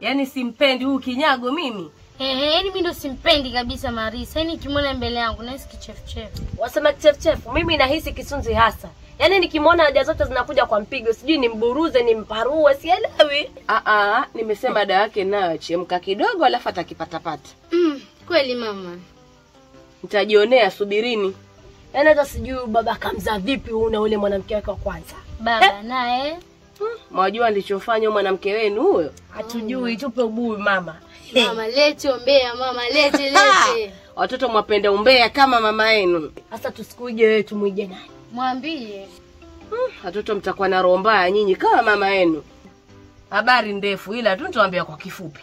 Yaani simpendi huyu kinyago mimi. Ehe, yaani mimi ndo simpendi kabisa Marisa. Yaani nikimwona mbele yangu nahisi kichefuchefu. Wasema kichefuchefu, mimi nahisi kisunzi hasa. Yaani nikimwona haja zote zinakuja kwa mpigo, sijui nimburuze, nimparue, sielewi. Ah ah, nimesema dawa yake nayo chemka kidogo alafu atakipatapata. Mm, kweli mama. Nitajionea, subirini. Yaani hata sijui baba kamza vipi huyu na ule mwanamke wake wa kwanza. Baba naye Mwajua ndichofanya mwanamke wenu huyo? Hatujui, tupe ubuyu mama. mama lete ombea mama lete lete. Watoto mwapenda umbea kama mama yenu. Sasa tusikuige wewe tumwige nani? Mwambie. Watoto mtakuwa na roho mbaya nyinyi kama mama yenu. Habari ndefu ila tu nitawaambia kwa kifupi.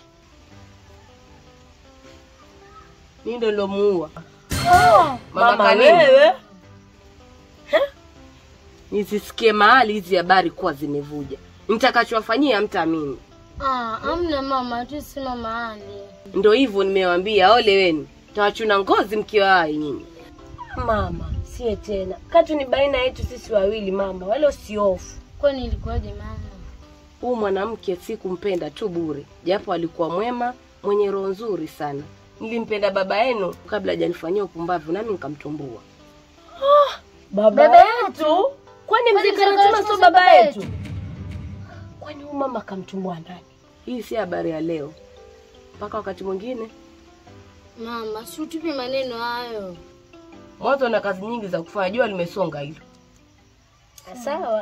Mimi ndo nilomuua. Mama, Kanini. wewe Nisisikie mahali hizi habari kuwa zimevuja. Nitakachowafanyia mtaamini. Ah, amna mama, tu si mama Ali. Ndo hivyo nimewambia, ole wenu. Tawachuna ngozi mkiwa hai nyinyi. mama, sie tena. Katu ni baina yetu sisi wawili mama, wala usiofu. Kwani ilikuwaje mama? Huu mwanamke sikumpenda tu bure, japo alikuwa mwema, mwenye roho nzuri sana. Nilimpenda baba yenu kabla hajanifanyia upumbavu, nami nikamtumbua. Baba, yetu? Kwani mzee Karatima sio baba yetu? Kwani huyu mama kamtumbua nani? Hii si habari ya leo, mpaka wakati mwingine. Mama, si utupe maneno hayo. Mwanzo na kazi nyingi za kufanya, jua limesonga hilo. Sawa.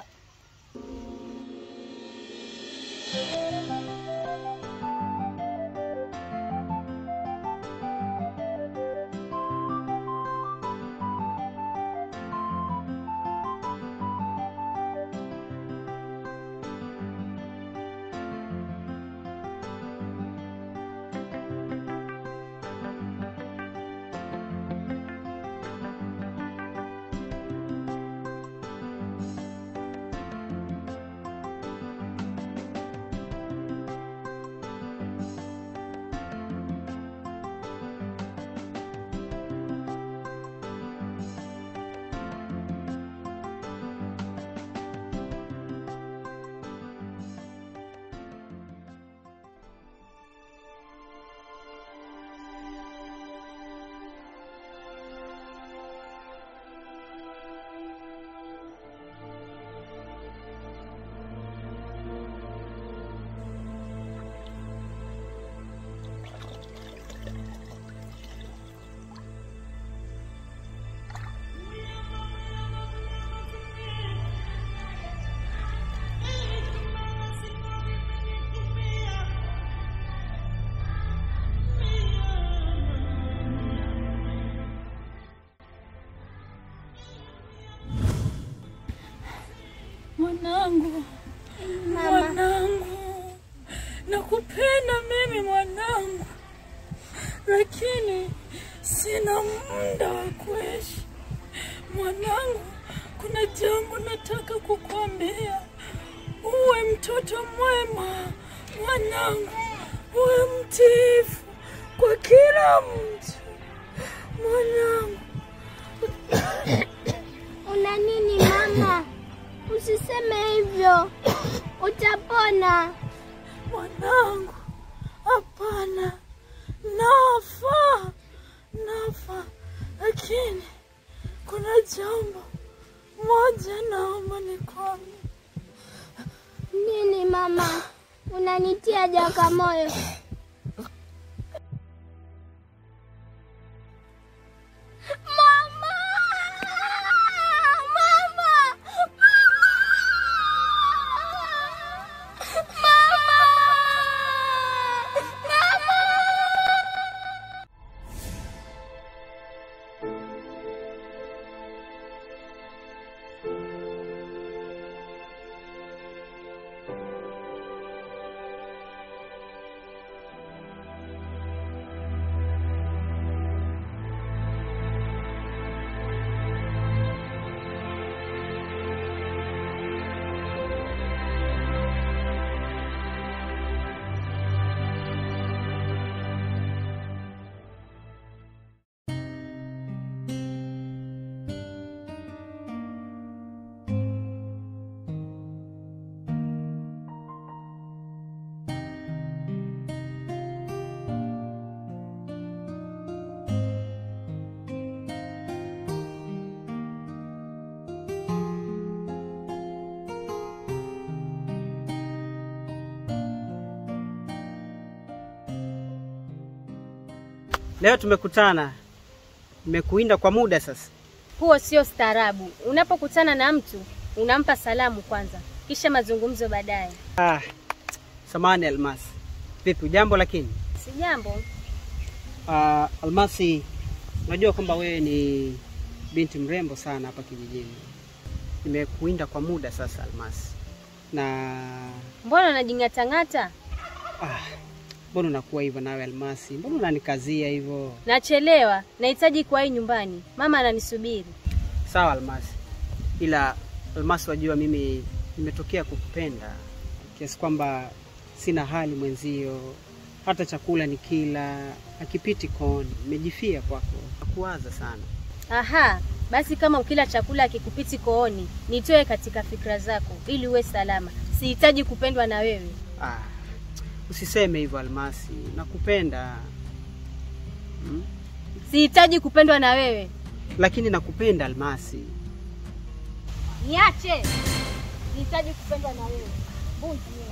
Mwanangu, mwanangu, nakupenda mimi mwanangu, lakini sina muda wa kuishi mwanangu. Kuna jambo nataka kukwambia, uwe mtoto mwema mwanangu, uwe mtiifu kwa kila mtu mwanangu. Una nini mama? Usiseme hivyo, utapona. Mwanangu, hapana, nafa, nafa, lakini kuna jambo moja naomba nikwambie. Nini mama? Unanitia jaka moyo. Mama! Mama! Mama! Mama! Leo tumekutana, nimekuinda kwa muda sasa. Huo sio staarabu. Unapokutana na mtu unampa salamu kwanza, kisha mazungumzo baadaye. Ah, samani Almasi, vipi jambo? Lakini Si jambo. ah, Almasi, unajua kwamba wewe ni binti mrembo sana hapa kijijini. Nimekuinda kwa muda sasa Almasi, na Mbona unajing'atang'ata? ah, mbona unakuwa hivyo nawe Almasi? Mbona unanikazia hivyo? Nachelewa, nahitaji kuwahi nyumbani, mama ananisubiri. Sawa Almasi, ila Almasi, wajua mimi nimetokea kukupenda kiasi kwamba sina hali mwenzio, hata chakula ni kila akipiti kooni, nimejifia kwako, nakuwaza sana. Aha, basi kama ukila chakula akikupiti kooni, nitoe katika fikra zako ili uwe salama. Sihitaji kupendwa na wewe. Ah, usiseme hivyo Almasi, nakupenda hmm? Sihitaji kupendwa na wewe. Lakini nakupenda Almasi. Niache. Sihitaji kupendwa na wewe. Bunzi wewe.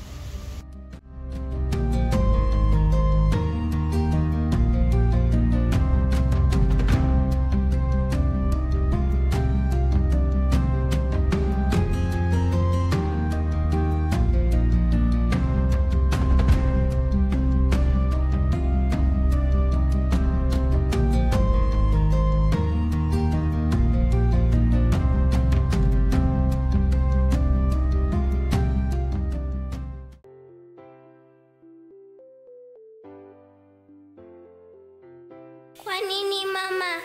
Kwa nini mama?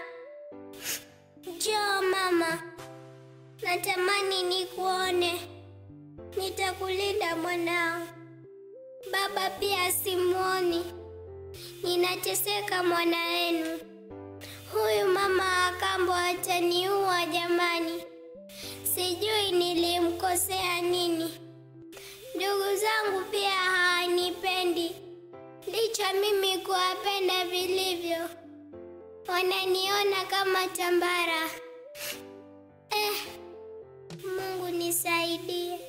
Njoo mama, natamani nikuone. Nitakulinda mwanao. Baba pia simuoni, ninateseka mwana wenu. Huyu mama akambo ataniua jamani, sijui nilimkosea nini. Ndugu zangu pia hawanipendi, licha mimi kuwapenda vilivyo wananiona kama tambara. Eh, Mungu nisaidie.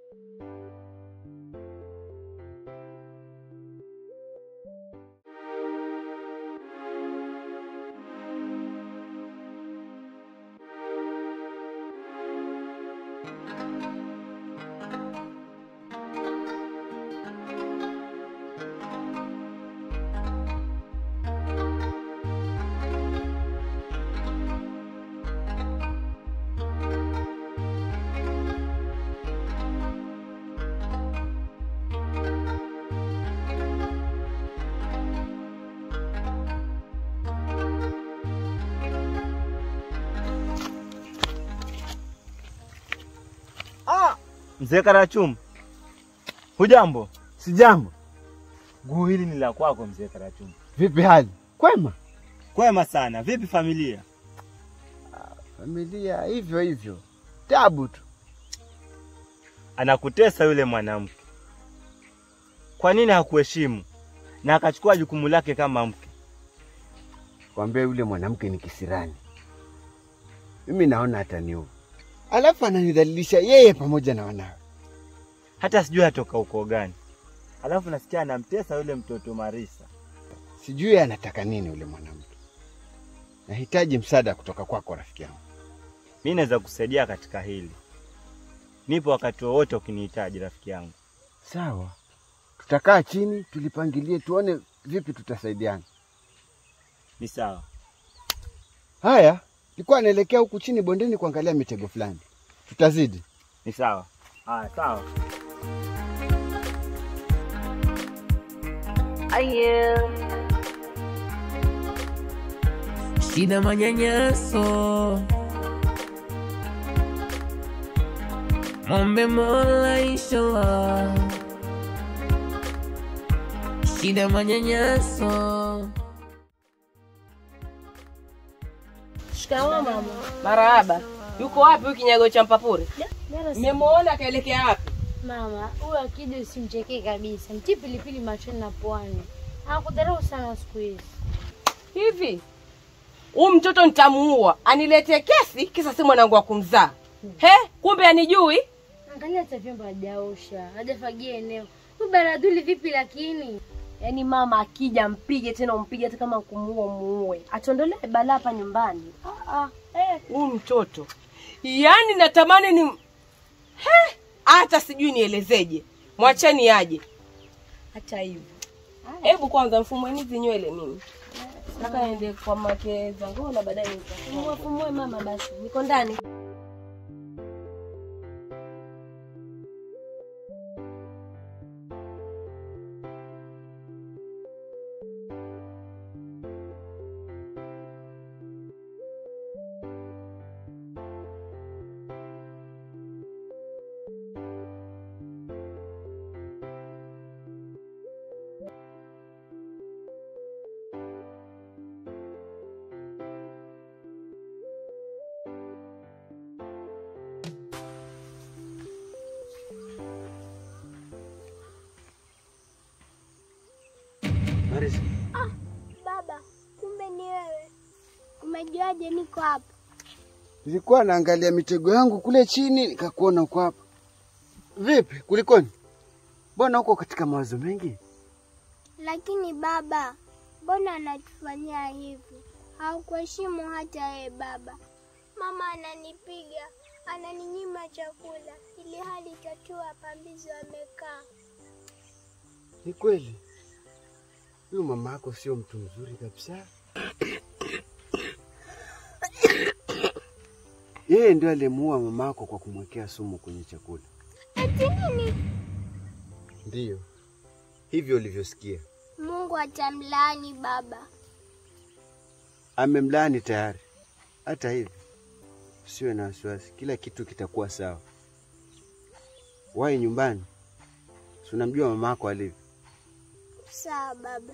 Mzee Karachum, hujambo? Sijambo. Guu hili ni la kwako mzee Karachum. Vipi hali? Kwema? Kwema sana. Vipi familia? Familia hivyo hivyo, tabu tu. Anakutesa yule mwanamke. Kwa nini hakuheshimu na akachukua jukumu lake kama mke? Kwambia yule mwanamke ni kisirani, mimi naona ataniua, alafu ananidhalilisha yeye pamoja na wanawe. Hata sijui atoka uko gani. Alafu nasikia anamtesa yule mtoto Marisa. Sijui anataka nini yule mwanamke. Nahitaji msaada kutoka kwako rafiki yangu. Mi naweza kusaidia katika hili. Nipo wakati wowote ukinihitaji rafiki yangu. Sawa, tutakaa chini tulipangilie, tuone vipi tutasaidiana. Ni sawa. Haya, nilikuwa naelekea huku chini bondeni kuangalia mitego fulani, tutazidi. Ni sawa. Haya, sawa. shida manyanyaso, mombe Mola inshallah, shida manyanyaso. Shikamoo mama. Marahaba. Yuko wapi huyu kinyago cha mpapure? Mara si- Nimemuona akaelekea wapi? Mama, huyu akija usimchekee kabisa, mtii pilipili machoni na puani. Anakudharau sana siku hizi. Hivi huyu mtoto nitamuua, aniletee kesi kisa si mwanangu wa kumzaa. He, kumbe anijui. Angalia hata vyombo hajaosha, hajafagia eneo. Huyu baradhuli vipi lakini? Yaani mama akija mpige tena umpige hata kama kumuua muue. Atuondolee balaa hapa nyumbani. Ah ah. Eh, Huyu mtoto yaani natamani ni He, hata sijui nielezeje. Mwacheni aje. Hata hivyo. Hebu kwanza mfumweni hizi nywele mimi. Nataka niende kwa make zangu na baadaye nitafumua. fumue fumue mama basi. Niko ndani. Marisa, Ah, baba, kumbe ni wewe. Umejuaje niko hapa? nilikuwa naangalia mitego yangu kule chini nikakuona uko hapa. Vipi, kulikoni? Mbona uko katika mawazo mengi? Lakini baba, mbona anatufanyia hivi? Haukuheshimu hata yeye baba. Mama ananipiga, ananinyima chakula, ili hali tatu wapambizi wamekaa. Ni kweli huyu mama yako sio mtu mzuri kabisa. Yeye ndio alimuua mama yako kwa kumwekea sumu kwenye chakula. Eti nini? Ndiyo hivyo ulivyosikia. Mungu atamlaani baba. Amemlaani tayari. Hata hivyo, usiwe na wasiwasi, kila kitu kitakuwa sawa. Wahi nyumbani, si unamjua mama yako alivyo. Sawa baba.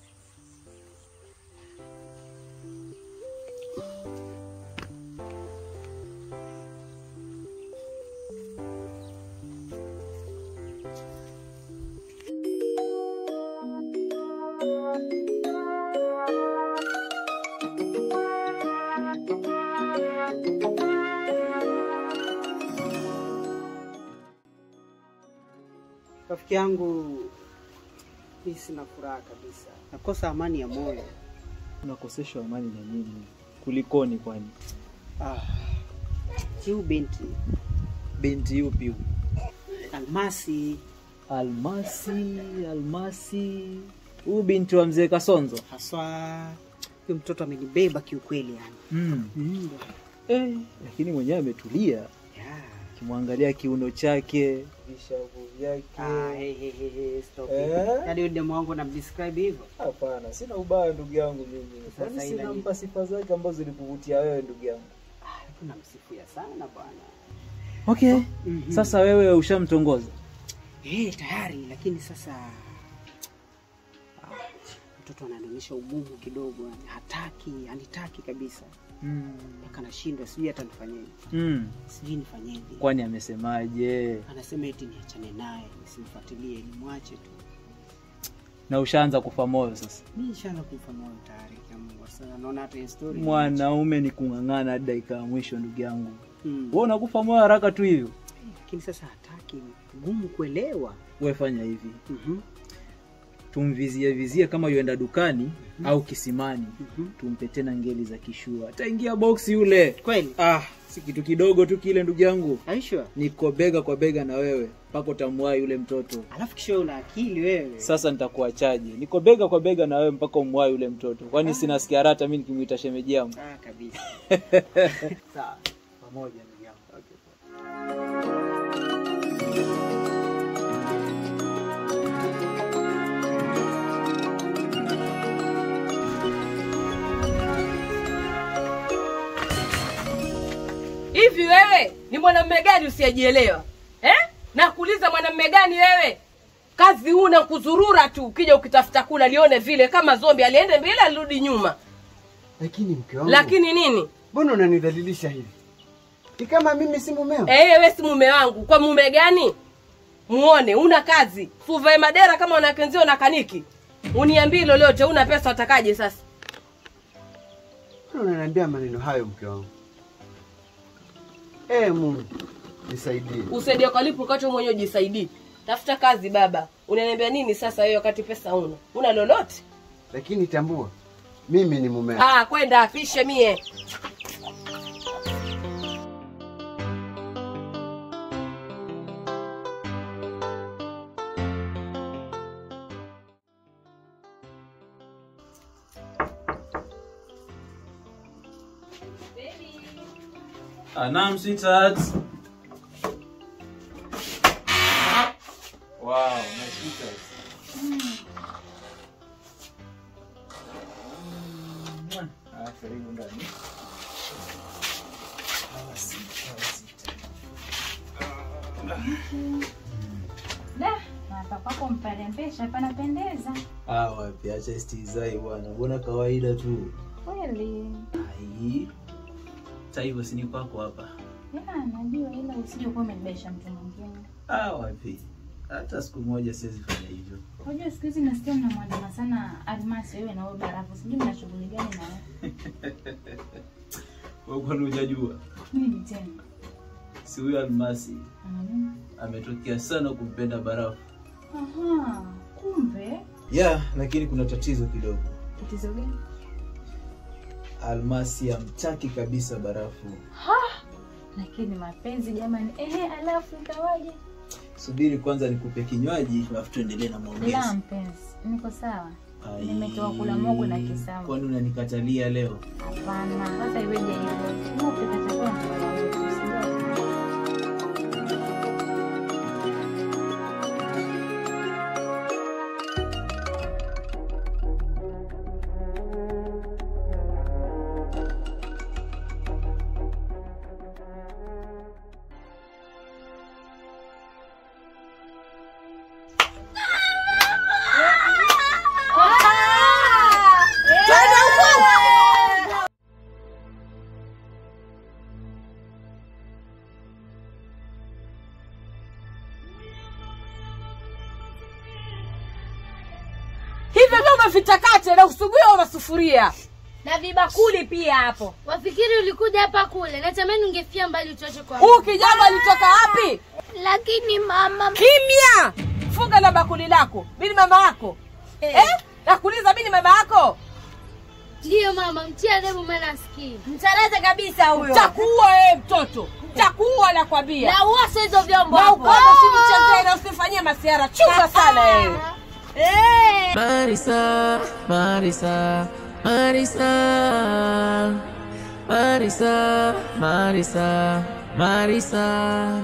Rafiki yangu, mi sina furaha kabisa, nakosa amani ya moyo. Unakoseshwa amani na nini? Kulikoni kwani? Ah, huyu binti Binti yupi huyu? Almasi Almasi, Almasi. Huyu binti wa mzee Kasonzo. haswa, huyu mtoto amenibeba kiukweli yani. Mm. Mm. Eh, lakini mwenyewe ametulia. Yeah. Kimwangalia kiuno chake, vishavu vyake. Ah, hey, hey, hey, hey, stop Eh? it. Yaani huyu demu wangu namdescribe hivyo? Hapana, sina ubaya ndugu yangu mimi. Sasa Kwani ila sina ni- mpa sifa zake ambazo zilikuvutia wewe ndugu yangu. Ah, namsifia sana bwana. Okay. Mhm. Sasa wewe ushamtongoza? Eh, tayari lakini sasa ah, mtoto ananionyesha ugumu kidogo yani. Hataki, anitaki kabisa. Mm. Mpaka nashindwa sijui hata nifanyeje. Mm. Sijui nifanyeje. Kwani amesemaje? Anasema eti niachane naye, nisimfuatilie, nimwache tu. Na ushaanza kufa moyo sasa. Mimi nishaanza kumfa moyo tayari kwa Mungu. Sasa naona hata hii story. Mwanaume ni kung'ang'ana hadi dakika ya mwisho ndugu yangu. Mm. Wewe unakufa moyo haraka tu hivyo. Lakini sasa hataki, gumu kuelewa. Wewe fanya hivi. Mhm. Tumvizie vizie kama yuenda dukani au kisimani. Mhm. Tumpe tena ngeli za kishua. Ataingia boksi yule. Kweli? Ah, si kitu kidogo tu kile ndugu yangu. Aisha. Niko bega kwa bega na wewe mpaka utamwahi yule mtoto. Alafu kisha una akili wewe. Sasa nitakuachaje? Niko bega kwa bega na wewe mpaka umwahi yule mtoto. Kwani sina sikia hata mimi nikimuita shemeji yangu. Ah, kabisa. Sawa. Pamoja ndugu yangu. Okay. Hivi wewe ni mwanamume gani usiyejielewa eh? Nakuuliza mwanamume gani wewe? Kazi una kuzurura tu, ukija ukitafuta kula lione vile kama zombi, aliende mbele alirudi nyuma. Lakini mke wangu, Lakini nini? mbona unanidhalilisha hivi? Ni kama mimi si mumeo? Eh, wewe si mume wangu. Kwa mume gani? Muone una kazi, suvae madera kama wanakenzio na kaniki. Uniambie lolote, una pesa utakaje sasa? Mbona unaniambia maneno hayo mke wangu? Eh, Mungu nisaidie. Usaidie kwa lipo kacho mwenyewe jisaidie. tafuta kazi baba. Unaniambia nini sasa wewe wakati pesa una? Una lolote? Lakini tambua, mimi ni mume wako. Ah, kwenda apishe mie. Ah, naam sweetheart. Wow, my sweetheart. Mm. Ah, karibu ndani. Hawa sita, hawa sita. Da, hapa kwako mparembesha panapendeza Ah, wapi, acha istizai bwana, mbona kawaida tu. kweli. Ai. Hata hivyo si ni kwako hapa. Ya, najua ila usije kuwa umenibesha mtu mwingine. Ah, wapi. Hata siku moja siwezi fanya hivyo. Unajua siku hizi nasikia mnamwandama sana Almasi wewe na wewe Barafu. Sijui mna shughuli gani na wewe. Wewe kwani hujajua? Nini tena? Si huyo Almasi Mm. ametokea sana kumpenda Barafu. Aha, kumbe Yeah, lakini kuna tatizo kidogo. tatizo gani? Almasi hamtaki kabisa Barafu. Ha! Lakini mapenzi jamani. Ehe, alafu ikawaje? Subiri kwanza nikupe kinywaji, alafu tuendelee na maongezi. La mpenzi, niko sawa. Ai, Nimetoka kula mogo na kisamvu. Kwani unanikatalia leo? Hapana, sasa iweje hivyo? Tunapika chakula na wala wetu, usijali. Hivyo vyombo vitakate na usugue masufuria. na vibakuli pia hapo. Wafikiri ulikuja hapa kule, natamani ungefia mbali utoke kwa Huu kijana alitoka wapi? Lakini mama, Kimya! Funga na bakuli lako. Mimi ni mama yako. Eh? Nakuuliza mimi ni mama yako? Ndiyo mama, mtia adabu maana asikii. Mtareze kabisa huyo. Takuua wewe mtoto. Takuua nakwambia. Na uose hizo vyombo Na hapo. ukono usinichezee na usifanyie masiara. Chunga sana wewe. Marisa, Marisa, Marisa, Marisa, Marisa, Marisa.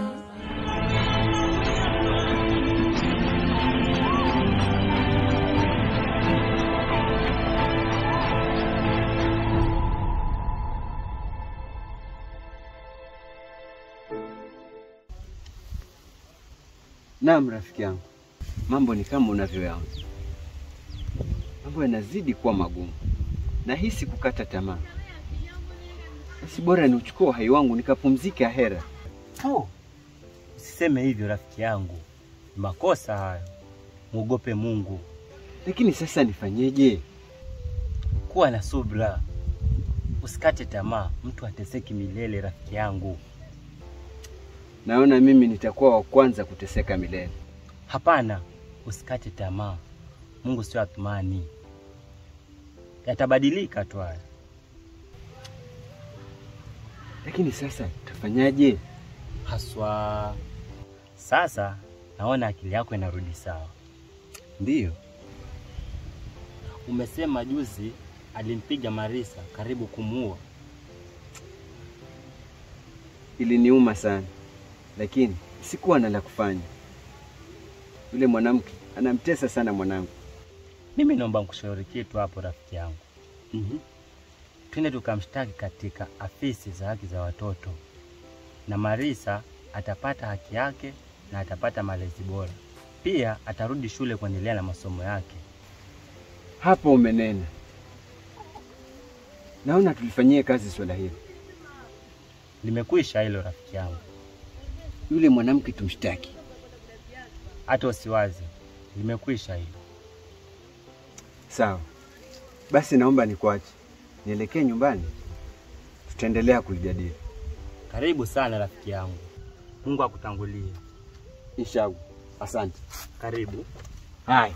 Naam, rafiki yangu, mambo ni kama unavyoyaona. Mambo yanazidi kuwa magumu, nahisi kukata tamaa. Basi bora niuchukue uhai wangu nikapumzike ahera. Tu, usiseme hivyo rafiki yangu, ni makosa hayo. Mwogope Mungu. Lakini sasa nifanyeje? Kuwa na subra, usikate tamaa. Mtu ateseki milele, rafiki yangu. Naona mimi nitakuwa wa kwanza kuteseka milele. Hapana, usikate tamaa. Mungu sio athumani, yatabadilika tu haya. Lakini sasa tafanyaje? Haswa sasa naona akili yako inarudi sawa. Ndiyo, Umesema juzi alimpiga Marisa karibu kumuua. iliniuma sana, lakini sikuwa na la kufanya. Yule mwanamke anamtesa sana mwanangu. Mimi naomba nikushauri kitu hapo, rafiki yangu. Mhm. Twende tukamshtaki katika afisi za haki za watoto, na Marisa atapata haki yake na atapata malezi bora. Pia atarudi shule kuendelea na masomo yake. Hapo umenena. Naona tulifanyie kazi swala hili. Limekwisha hilo, rafiki yangu, Yule mwanamke tumshtaki. hata usiwaze, limekwisha hilo. Sawa, basi naomba nikuache nielekee nyumbani, tutaendelea kulijadili. Karibu sana rafiki yangu, Mungu akutangulie. Inshallah. Asante. Karibu. Haya.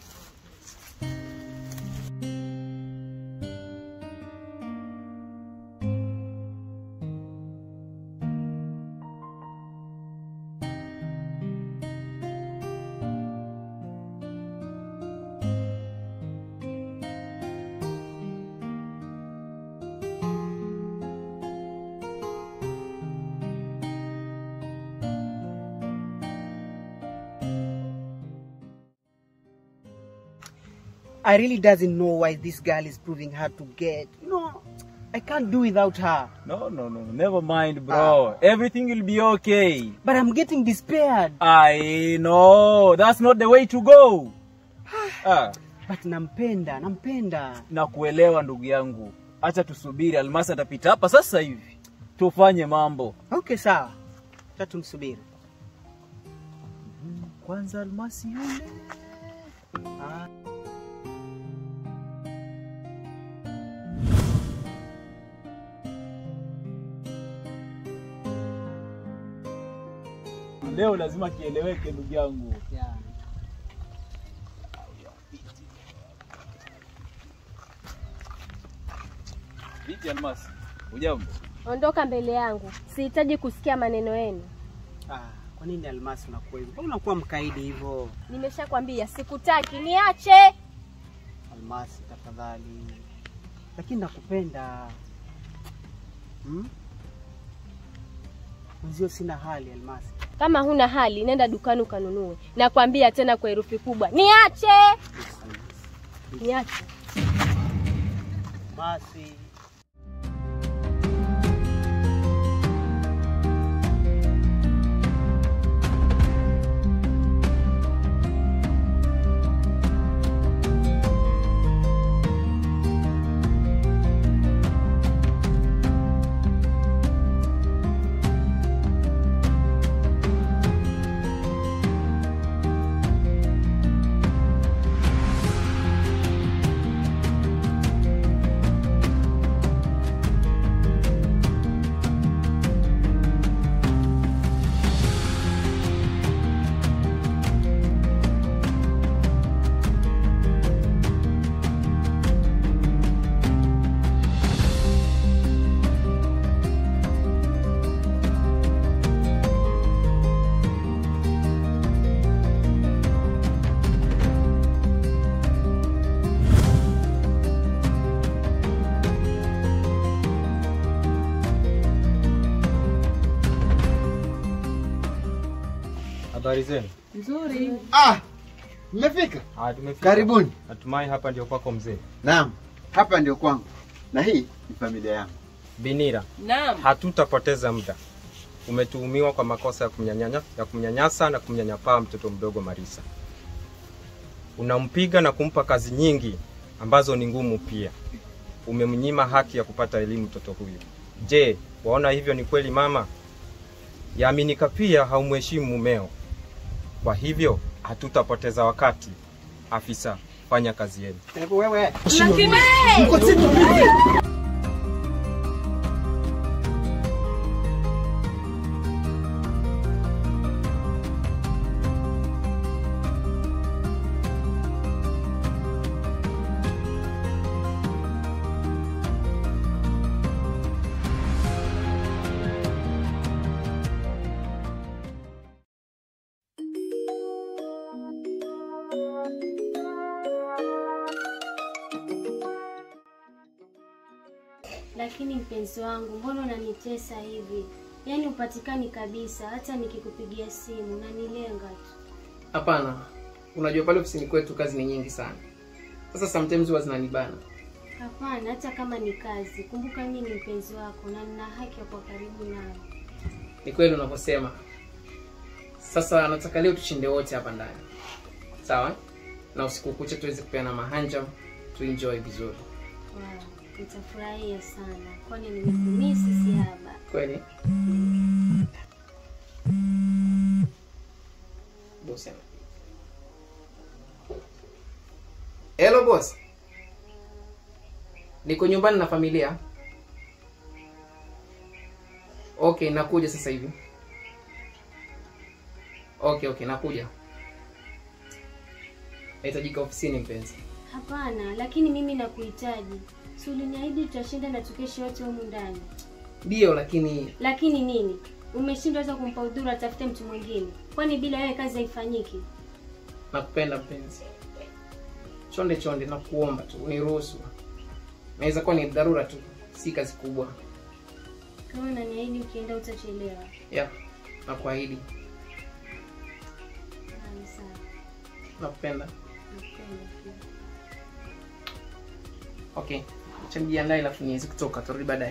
I really doesn't know why this girl is proving hard to get. You know, I can't do without her. No, no, no. Never mind, bro. Everything will be okay. But I'm getting despaired. I know. That's not the way to go. ah. But nampenda, nampenda. Na kuelewa ndugu yangu. Acha tusubiri Almasi atapita hapa sasa hivi. Tufanye mambo. Okay, sawa. Acha tumsubiri. Kwanza Almasi yule. Ah. Leo lazima kieleweke ndugu yangu. Yeah. Vipi Almasi? Ujambo? Ondoka mbele yangu, sihitaji kusikia maneno yenu. Ah, kwa nini Almasi unakuwa hivyo? Mbona unakuwa mkaidi hivyo? Nimeshakwambia sikutaki, niache. Almasi, tafadhali. Lakini nakupenda. Hmm? Mwenzio sina hali Almasi. Kama huna hali, nenda dukani ukanunue. Nakwambia tena kwa herufi kubwa, niache, niache. Almasi. Habari zenu? Nzuri. Ah, mmefika? Ah, tumefika. Karibuni. Natumai hapa ndio kwako mzee. Naam, hapa ndio kwangu na hii ni familia yangu. Binira, Naam. hatutapoteza muda. Umetuhumiwa kwa makosa ya kumnyanyanya, ya kumnyanyasa na kumnyanyapaa mtoto mdogo Marisa. Unampiga na kumpa kazi nyingi ambazo ni ngumu pia. Umemnyima haki ya kupata elimu mtoto huyu. Je, waona hivyo ni kweli mama? Yaaminika pia haumheshimu mumeo. Kwa hivyo hatutapoteza wakati. Afisa, fanya kazi yenu. Hebu wewe. Mko chini. Lakini mpenzi wangu, mbona unanitesa hivi? Yaani upatikani kabisa, hata nikikupigia simu unanilenga tu. Hapana, unajua pale ofisini kwetu kazi ni nyingi sana. Sasa sometimes huwa zinanibana. Hapana, hata kama ni kazi, kumbuka mimi ni mpenzi wako na nina haki ya kuwa karibu nawe. Ni kweli unavyosema. Sasa nataka leo tushinde wote hapa ndani, sawa? Na usiku kucha tuweze kupeana mahanja, tuenjoy vizuri. Wow, nitafurahia sana, kwani nimekumisi sihaba. Kweli bosi ana- Hello boss. Niko nyumbani na familia. Okay, nakuja sasa hivi. Okay, okay, nakuja. nahitajika ofisini mpenzi. Hapana, lakini mimi nakuhitaji. Si uliniahidi tutashinda na tukeshe wote humu ndani. Ndiyo, lakini Lakini nini? Umeshindwa hata kumpa udhuru atafute mtu mwingine. Kwani bila wewe kazi haifanyiki? nakupenda mpenzi. Chonde chonde, nakuomba tu uniruhusu. Naweza kuwa ni dharura tu, si kazi kubwa. Kama unaniahidi ukienda utachelewa. Ya, nakuahidi. Haya, sawa. Nakupenda. Nakupenda pia. Okay, acha nijiandae alafu niweze kutoka, turudi baadaye.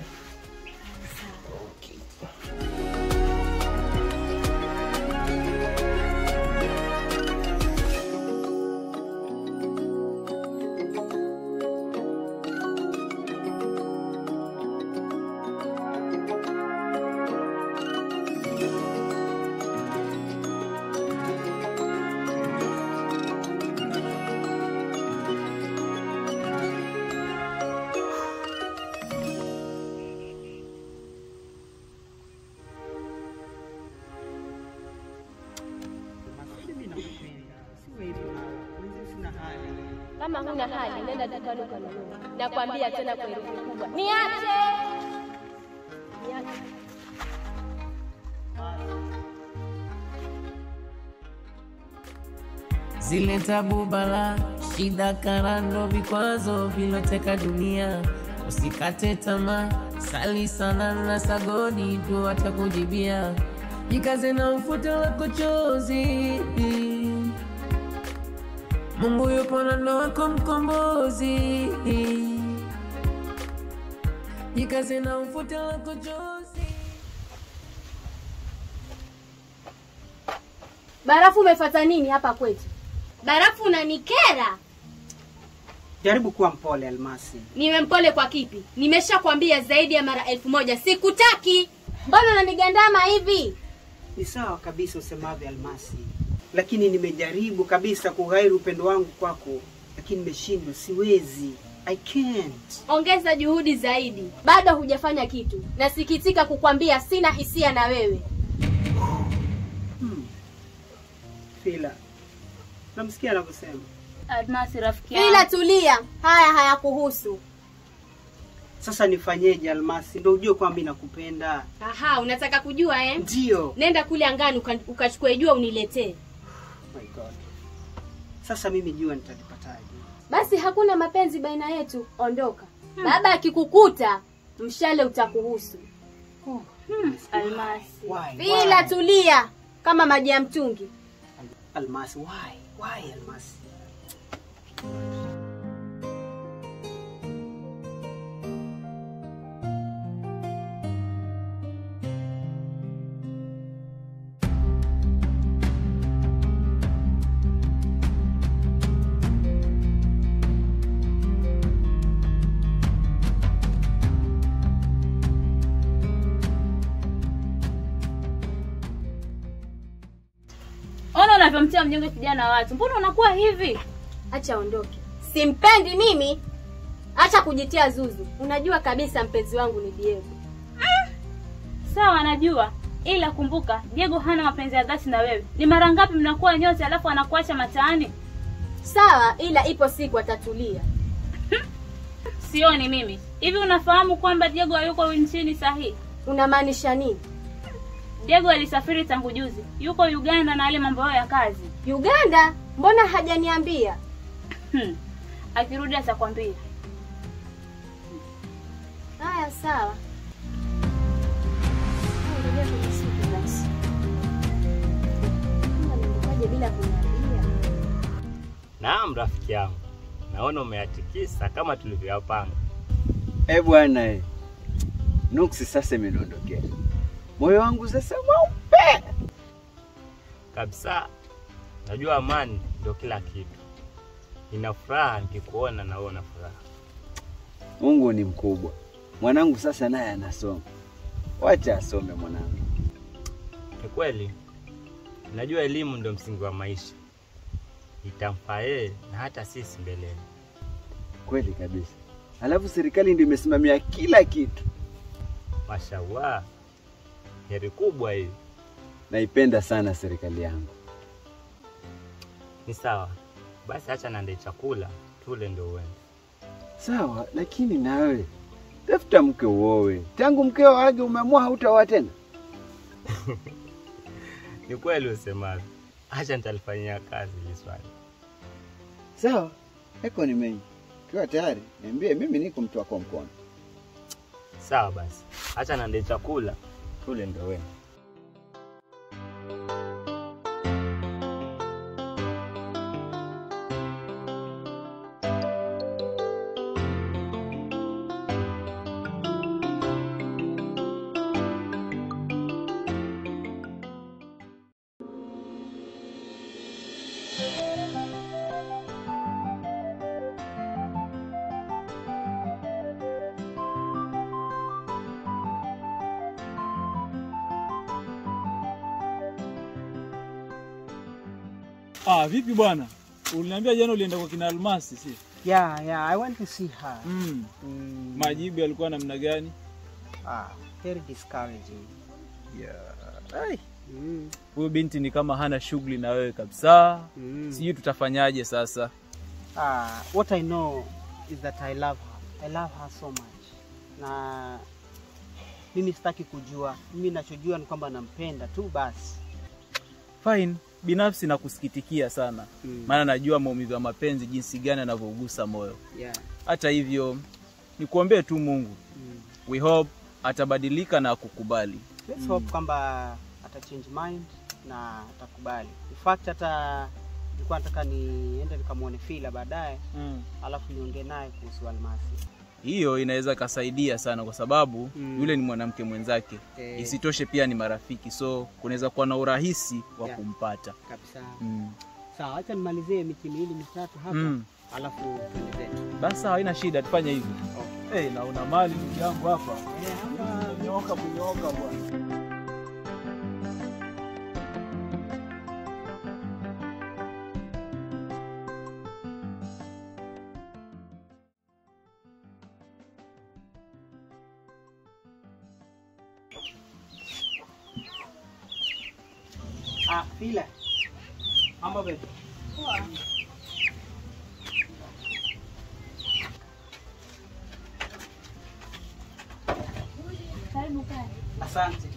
Kama huna hali, nenda dukani ukanunue. Nakwambia tena kwa herufi kubwa, niache, niache. Zile tabu, bala, shida, karando, vikwazo viloteka dunia. Usikate tamaa, sali sana na sagodi tu atakujibia. Jikaze na ufute wako chozi, Mungu yupo na ndo wako mkombozi. Jikaze na ufute wako chozi. Barafu umefuata nini hapa kwetu? Barafu unanikera. Jaribu kuwa mpole Almasi. Niwe mpole kwa kipi? Nimeshakwambia zaidi ya mara elfu moja sikutaki. Mbona unanigandama hivi? Ni sawa kabisa usemavyo Almasi, lakini nimejaribu kabisa kughairi upendo wangu kwako, lakini nimeshindwa, siwezi. I can't. Ongeza juhudi zaidi. Bado hujafanya kitu. Nasikitika kukwambia sina hisia na wewe. Fila, namsikia anavyosema. Almasi rafiki Ila tulia, haya hayakuhusu. Sasa nifanyeje Almasi? Ndio ujue kwamba mimi nakupenda. Aha, unataka kujua eh? Ndio. Nenda kule angani uka- ukachukue jua uniletee. My God. Sasa mimi jua nitalipataje? Basi hakuna mapenzi baina yetu, ondoka. Baba akikukuta, mshale utakuhusu. Almasi. Why? Bila Why? tulia kama maji ya mtungi. Almasi, why? Why Almasi? Ona unavyomtia mnyonge kijana wa watu. Mbona unakuwa hivi? Acha ondoke. Simpendi mimi. Acha kujitia zuzu. Unajua kabisa mpenzi wangu ni Diego. Sawa, najua, ila kumbuka Diego hana mapenzi ya dhati na wewe. Ni mara ngapi mnakuwa nyote alafu anakuacha mataani? Sawa, ila ipo siku atatulia. Sioni mimi. Hivi unafahamu kwamba Diego hayuko nchini sahihi? Unamaanisha nini? Diego alisafiri tangu juzi, yuko Uganda na yale mambo yao ya kazi. Uganda? Mbona hajaniambia? Hmm. Akirudi atakwambia. Haya, sawa. Ngoja kwenye siku basi. Mbona nilikuwaje bila kuniambia? Naam, rafiki yangu, naona umeyatikisa kama tulivyoyapanga. Eh bwana eh. Nuksi sasa imeniondokea. Moyo wangu sasa mweupe. Kabisa, najua amani ndio kila kitu. Nina furaha nikikuona na wewe una furaha. Mungu ni mkubwa. Mwanangu sasa naye anasoma. Wacha asome mwanangu. Ni kweli, najua elimu ndio msingi wa maisha, itamfaa yeye na hata sisi mbeleni. Kweli kabisa. Alafu serikali ndio imesimamia kila kitu. Mashallah, heri kubwa hii. Naipenda sana serikali yangu. Ni sawa, Basi acha nande chakula tule ndio uende. Sawa, lakini nawe tafuta mke uowe. Tangu mkeo age umeamua hautaoa tena? Ni kweli usemavyo. Acha nitalifanyia kazi hili swali. Sawa, yako ni mengi. Ukiwa tayari niambie, mimi niko mtu wako mkono. Sawa basi, acha nande chakula tule ndio uende. Ah, vipi bwana? Uliniambia jana ulienda kwa kina Almasi, si? Yeah, yeah, I want to see her. Mm. Mm. Majibu yalikuwa namna gani? Ah, very discouraging. Yeah. Ai. Mm. Huyo binti ni kama hana shughuli na wewe kabisa. Mm. Sijui tutafanyaje sasa. Ah, what I know is that I love her. I love her so much. Na mimi sitaki kujua. Mimi nachojua ni kwamba nampenda tu basi. Fine. Binafsi nakusikitikia sana. Mm. Maana najua maumivu ya mapenzi jinsi gani yanavyougusa moyo. Yeah. Hata hivyo nikuombee tu Mungu. Mm. We hope atabadilika na kukubali. Let's hope kwamba ata change mind na atakubali. In fact hata nilikuwa nataka niende nikamwone Fila baadaye Mm. alafu niongee naye kuhusu Almasi. Hiyo inaweza kasaidia sana kwa sababu Mm. yule ni mwanamke mwenzake. Eh. Isitoshe pia ni marafiki, so kunaweza kuwa na urahisi wa Yeah. kumpata. Kabisa. Mm. Sawa, acha nimalizie miti miwili mitatu hapa Mm. alafu tuende zetu. Basi sawa, haina shida, tufanye hivi. Hey, na una mali ndugu yangu hapa. Nyoka kunyoka bwana. Ah, Fila. Mambo vipi? Karibu kae. Asante.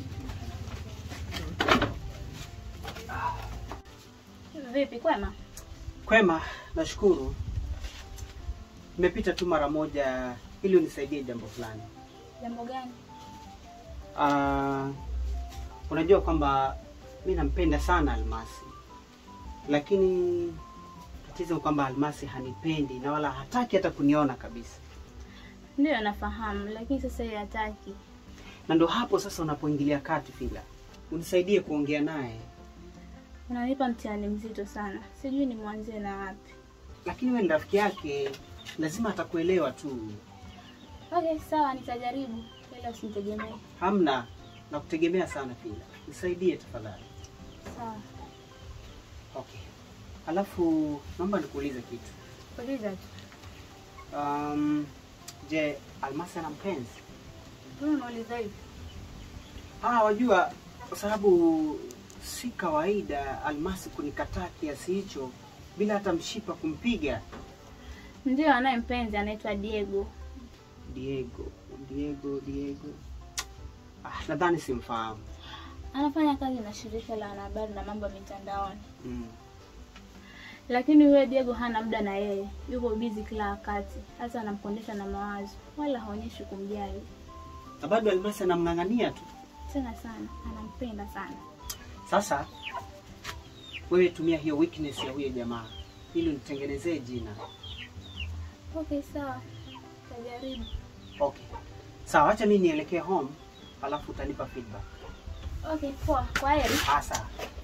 Vipi, kwema? Kwema, nashukuru. Nimepita tu mara moja ili unisaidie jambo fulani. Jambo gani? Ah, unajua kwamba mi nampenda sana Almasi, lakini tatizo ni kwamba Almasi hanipendi na wala hataki hata kuniona kabisa, Ndiyo nafahamu, lakini sasa yeye hataki. na ndo hapo sasa unapoingilia kati. Fila, unisaidie kuongea naye, Unanipa mtihani mzito sana, sijui ni mwanzie na wapi. lakini wewe ni rafiki yake, lazima atakuelewa tu. Okay, sawa, nitajaribu, ila usinitegemee. Hamna, nakutegemea sana Fila, nisaidie tafadhali. Sawa, Okay, alafu naomba nikuulize kitu. uliza tu. Um, je, Almasi ana mpenzi? Mbona unauliza hivi? Ah, wajua kwa sababu si kawaida Almasi kunikataa kiasi hicho bila hata mshipa kumpiga. Ndiyo, anaye mpenzi anaitwa Diego. Diego, Diego, Diego. Ah, nadhani simfahamu. Anafanya kazi na shirika la wanahabari na mambo ya mitandaoni, Mm. lakini huyo Diego hana muda na yeye, yuko busy kila wakati, hata anamkondesha na mawazo, wala haonyeshi kumjali Na bado Almasi anamng'ang'ania tu. tena sana, anampenda sana. Sasa wewe tumia hiyo weakness ya huyo jamaa ili unitengenezee jina. Okay, sawa, tajaribu. Okay. Sawa, acha mimi nielekee home alafu utanipa feedback. Okay, poa, kwa heri. Ah, sawa.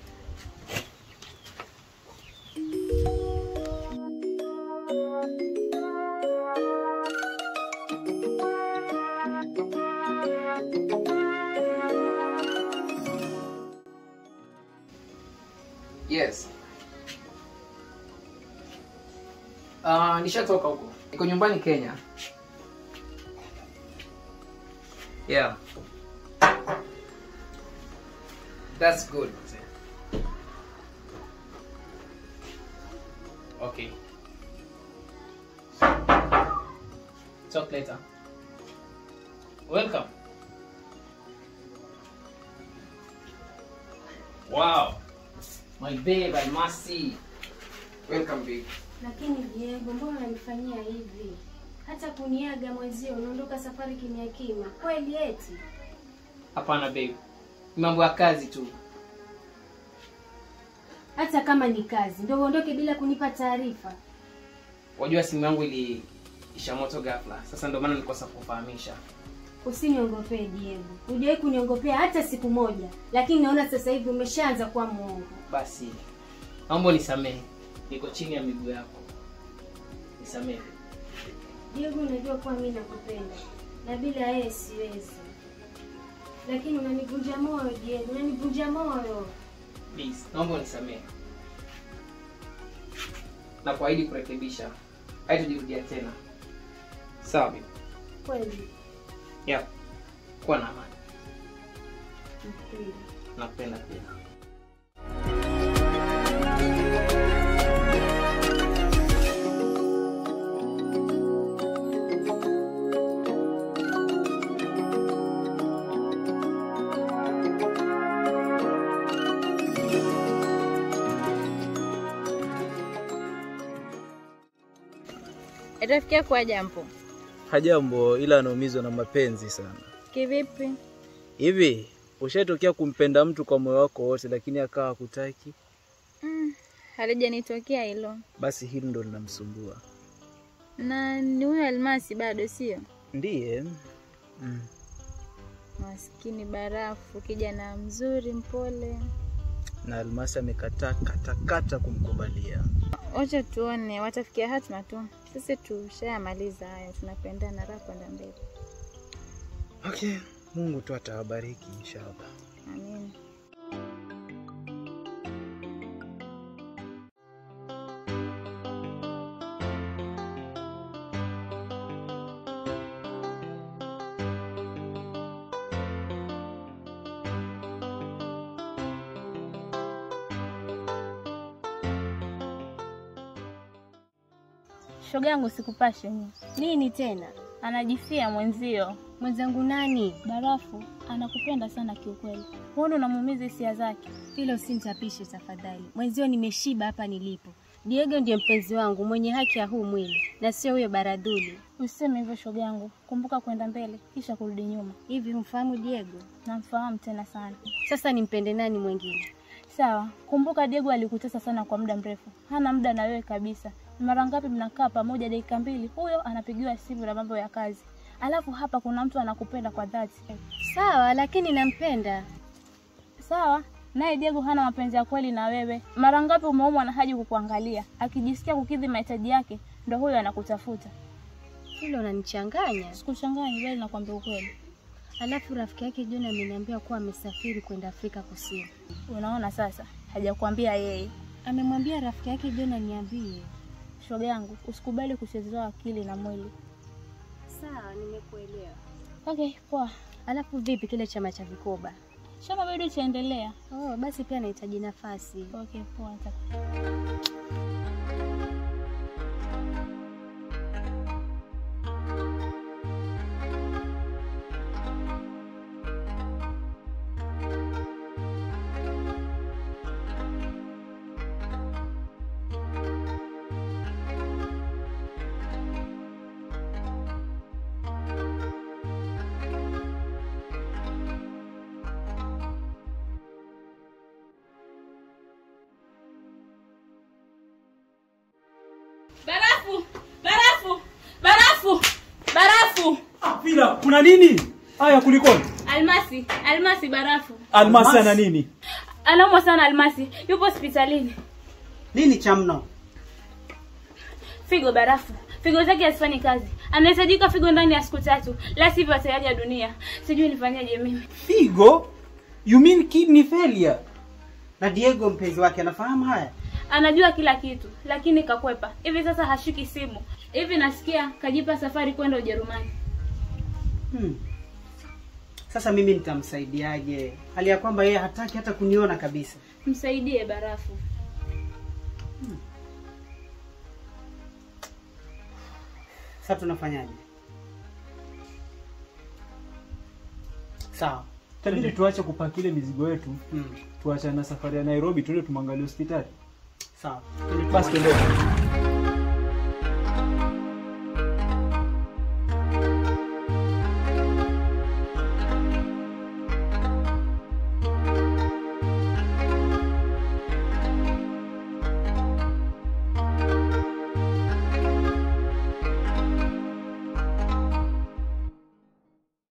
Yes. Uh, nishatoka huko. Niko nyumbani Kenya. Yeah. That's good. Okay. Okay. Talk later. Welcome. Wow. My babe, Almasi. Welcome, babe. Lakini Diego, mbona unanifanyia hivi? Hata kuniaga mwenzio, unaondoka safari kimya kimya. Kweli eti? Hapana babe. Ni mambo ya kazi tu. Hata kama ni kazi, ndio uondoke bila kunipa taarifa. Wajua simu yangu ili isha moto ghafla. Sasa ndio maana nilikosa kufahamisha. Usiniongopee Diego, hujawahi kuniongopea hata siku moja, lakini naona sasa hivi umeshaanza kuwa mwongo. Basi naomba nisamehe, niko chini ya miguu yako, nisamehe. Diego, unajua kuwa mimi nakupenda na bila yeye siwezi, lakini unanivunja moyo Diego, unanivunja moyo. Please, naomba unisamehe na kuahidi kurekebisha, haitajirudia tena. Sawa babe? Kweli Yeah. Kuwa na amani. nakweli. Nakupenda pia. Rafiki yako hajambo? Hajambo, ila anaumizwa na mapenzi sana. Kivipi? Hivi ushatokea kumpenda mtu kwa moyo wako wote, lakini akawa hakutaki? Mm, halijanitokea hilo. Basi hili ndo linamsumbua. Na ni huyo Almasi bado sio? Ndiye mm. Maskini Barafu, kijana mzuri mpole. na Almasi amekataa katakata kumkubalia. Wacha tuone, watafikia hatima tu. Sisi tushayamaliza haya, tunapendana raha kwenda mbele. Okay, Mungu tu atawabariki inshallah. Amin. Shoga yangu sikupashe ni nini tena? Anajifia mwenzio. Mwenzangu nani? Barafu anakupenda sana kiukweli. Huoni unamuumiza hisia zake? Hilo usinitapishe tafadhali. Mwenzio nimeshiba hapa nilipo. Diego ndiye mpenzi wangu mwenye haki ya huu mwili na sio huyo baradhuli. Usiseme hivyo shoga yangu, kumbuka kwenda mbele kisha kurudi nyuma. Hivi humfahamu Diego? Namfahamu tena sana. Sasa nimpende nani mwingine? Sawa, kumbuka Diego alikutesa sana kwa muda mrefu, hana muda na wewe kabisa. Mara ngapi mnakaa pamoja dakika mbili, huyo anapigiwa simu na mambo ya kazi, alafu hapa kuna mtu anakupenda kwa dhati. Sawa, lakini nampenda. Sawa, naye Diego hana mapenzi ya kweli na wewe. Mara ngapi umeumwa na haji kukuangalia, akijisikia kukidhi mahitaji yake, ndo huyo anakutafuta. Hilo unanichanganya. Sikuchanganya, bali nakwambia ukweli. Alafu rafiki yake John ameniambia kuwa amesafiri kwenda Afrika Kusini. Unaona sasa, hajakwambia yeye. Amemwambia rafiki yake John aniambie. Shoga yangu, usikubali kuchezewa akili na mwili. Sawa, nimekuelewa. Okay, poa. Alafu vipi kile chama cha vikoba? Chama bado chaendelea. Oh, basi pia nahitaji nafasi. Okay, poa. Barafu! Barafu! Barafu! Barafu! Pila, kuna nini? Haya, kulikoni? Almasi, Almasi barafu. Almasi ana nini? Anaumwa sana Almasi. Yupo hospitalini. Nini cha mno? Figo barafu. Figo zake hazifanyi kazi. Anahitajika figo ndani ya siku tatu, la sivyo atayaja dunia. Sijui nifanyaje mimi. Figo? You mean kidney failure? Na Diego mpenzi wake anafahamu haya? Anajua kila kitu, lakini kakwepa. Hivi sasa hashiki simu. Hivi nasikia kajipa safari kwenda Ujerumani. Hmm. Sasa mimi nitamsaidiaje? Hali ya kwamba yeye hataki hata kuniona kabisa. Msaidie barafu. Sasa tunafanyaje? Sawa. Tabidi tuache kupaki ile mizigo yetu Mm. tuachane na safari ya Nairobi, tuende tumwangalie hospitali. Sawa. Basi tuende.